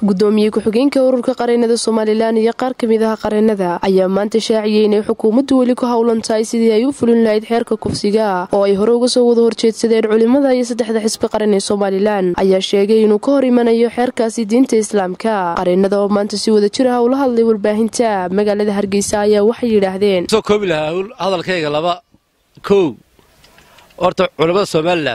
gudoomiye ku-xigeenka ururka qareenada somalilan iyo qaar kamid ah qareenada ayaa maanta shaaciyey inay xukuumaddu weli ku howlan tahay sidii ay u fulin lahayd xeerka kufsiga oo ay hore uga soo wada horjeedsadeen culimada iyo saddexda xisbi qaran ee somalilan ayaa sheegay inuu ka hor imanayo xeerkaasi diinta islaamka qareenada oo maanta si wada jir ah ula hadlay warbaahinta magaalada hargeysa ayaa waxay yidhaahdeen soo koobi lahaa hadalkayga laba kow horta culimmada somalilan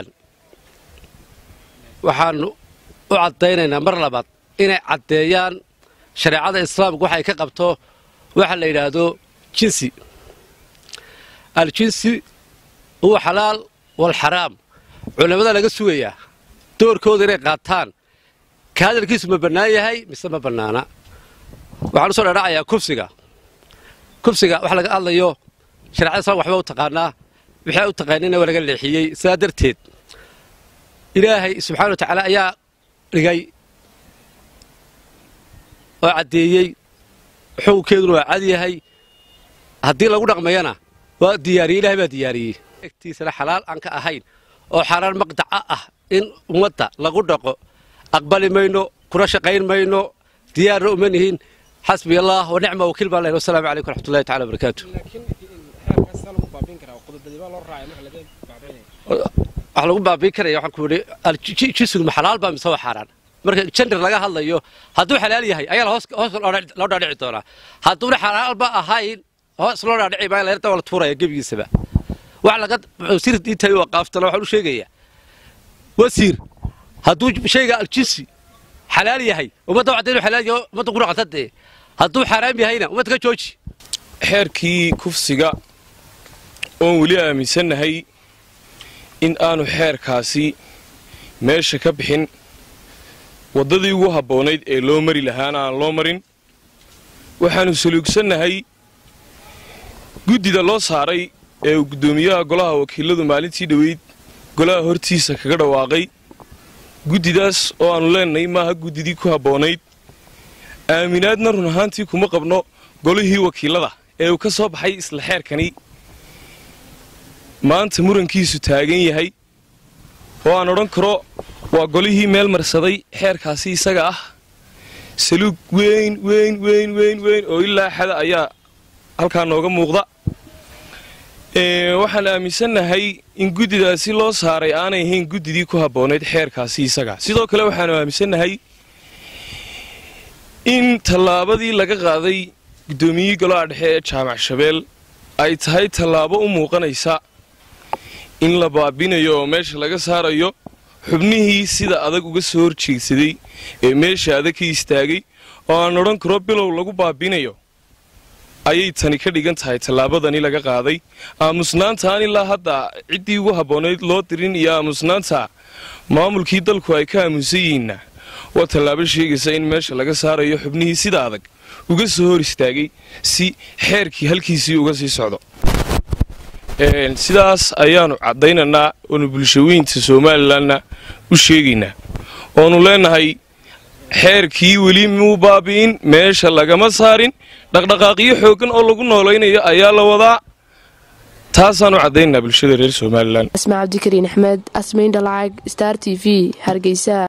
waxaanu u caddaynaynaa mar labaad inay caddeeyaan shareecada islaamku waxay ka qabto waxa la yidhaahdo jinsi aljinsi huwa xalaal walxaraam culimmada laga sugayaa doorkooda inay qaataan ka hadalkiisu ma bannaan yahay mise ma bannaana waxaan usoo dhadhacayaa kufsiga kufsiga waxa laga hadlayo shareecada islamka waxba u taqaanaa waxay u taqaanina waa laga leexiyey sidaa darteed ilaahay subxana wa tacaala ayaa dhigay oo caddeeyey xukunkeeduna waa cad yahay haddii lagu dhaqmayana waa diyaariyey ilahay baa diyaariyey egtiisana xalaal aan ka ahayn oo xaaraan maqdaca ah in ummadda lagu dhaqo aqbali mayno kuna shaqayn mayno diyaarna uma nihin xasbi allah wa nicma wakiil baan lehin wasalaamu calaykum raxmatullahi tacala wabarakaatu wax lagu baabiin karaya waxaan ku yidhi jisigu ma xalaal baa mise waa xaaraan marka jender laga hadlayo hadduu xalaal yahay ayaa hoos loo dhaadhici doonaa hadduuna xalaalba ahayn hoos loo dhaadhici maayo leerta waa la tuuraya gebigiisaba wax laga wasiir diintahay waa qaaftana waxaan u sheegayaa wasiir hadduu shayga aljinsi xalaal yahay ummadda waxda inuu xalaal yahay ummadda ku dhaqanta dee hadduu xaaraam yahayna ummadda ka jooji xeerkii kufsiga oon weli aaminsannahay in aanu xeerkaasi meesha ka bixin waddadii ugu habboonayd ee loo mari lahaana aan loo marin waxaannu saluugsannahay guddida loo saaray ee uu guddoomiyaha golaha wakiiladu maalintii dhoweyd golaha hortiisa kaga dhawaaqay guddidaas oo aannu leennahay maaha guddidii ku habboonayd aaminaadna run ahaantii kuma qabno golihii wakiilada ee uu ka soo baxay isla xeerkani maanta murankiisu taagan yahay oo aan odhan karo waa golihii meel marsaday xeerkaasi isaga ah saluug weyn weyn weyn weyn weyn oo ilaa xada ayaa halkaa nooga muuqda waxaan aaminsannahay in guddidaasi loo saaray aanay ahayn guddidii ku habboonayd xeerkaasi isaga sidoo kale waxaanu aaminsannahay in tallaabadii laga qaaday guddoomiyihii golaha dhexe ee jaamac shabeel ay tahay tallaabo u muuqanaysa in la baabinayo oo meesha laga saarayo xubnihii sida adag uga soo horjeegsaday ee meesha adag ka istaagay oo aan odhan karo bilow lagu baabinayo ayay tani ka dhigan tahay tallaabadani laga qaaday aamusnaantaan ilaa hadda ciddii ugu habboonayd loo dirin iyo aamusnaanta maamulkii dalku ay ka aamusan yihiinna waa tallaabo sheegaysa in meesha laga saarayo xubnihii sida adag uga soo hor istaagay si xeerkii halkiisii uga sii socdo sidaas ayaannu caddaynaynaa oonu bulshaweynta somalilanna u sheegaynaa oonu leennahay xeerkii weli muu baabi'in meesha lagama saarin dhaqdhaqaaqyo xooggan oo lagu noolaynayo ayaa la wadaa taasaanu caddaynanaa bulshada reer somalilan asmaa cabdikariin axmed asmayn dhalacag star t v hargeysa